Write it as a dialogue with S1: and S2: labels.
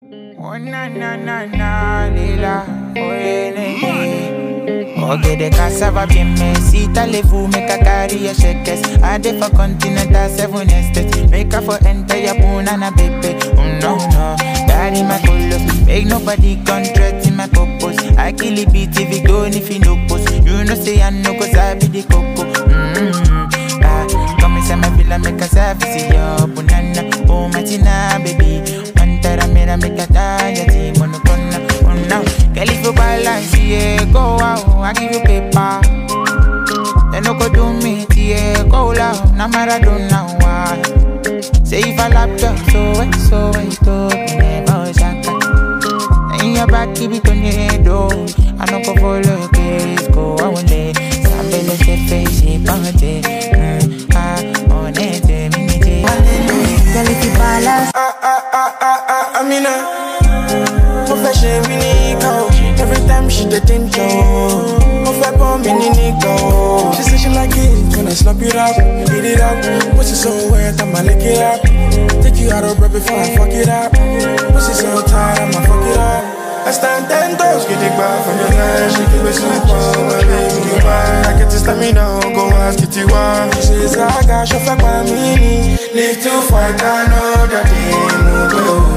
S1: Oh na na na na lila oh ele Okay the cassava bien me si t'allez-vous make a carry your shekes I dey for continental seven estates Make her for enter your punana baby Oh no no Daddy my colo Make nobody contract in my purpose I kill it beat if it go if you no post You know say I know cause I be the coco mm-hmm. ah, Come inside my villa make a service yo Punana Oh matina baby Pantara mera make a tanya Ti monokona Oh no Girl if you balance yeah Go out I give you paper They no go do me yeah Go loud Na Maradona why Say if I lap you so wet so wet to Never shaka in your back, keep it on your head, oh. I no go follow your case, go away. Sambele se face, she pante. Mm, ah, on it, minute.
S2: Girl, if you balance,
S3: Ah, ah, ah, ah, ah, Amina. Mo fẹ́ ṣe mí ní ìka o. Every time she dey think o. Mo fẹ́ bọ́ mi ní nígbà o. She say she like it when I slap it up, beat it up. Pussy so wet, I'ma lick it up. Take you out of breath before I fuck it up. Pussy so tight, I'ma fuck it up. I stand ten toes, get it back from your line. She give me some power, my baby, you mine. I get to stamina, go ask it you why. She says I got your fuck by me. Live to fight, I know that they move.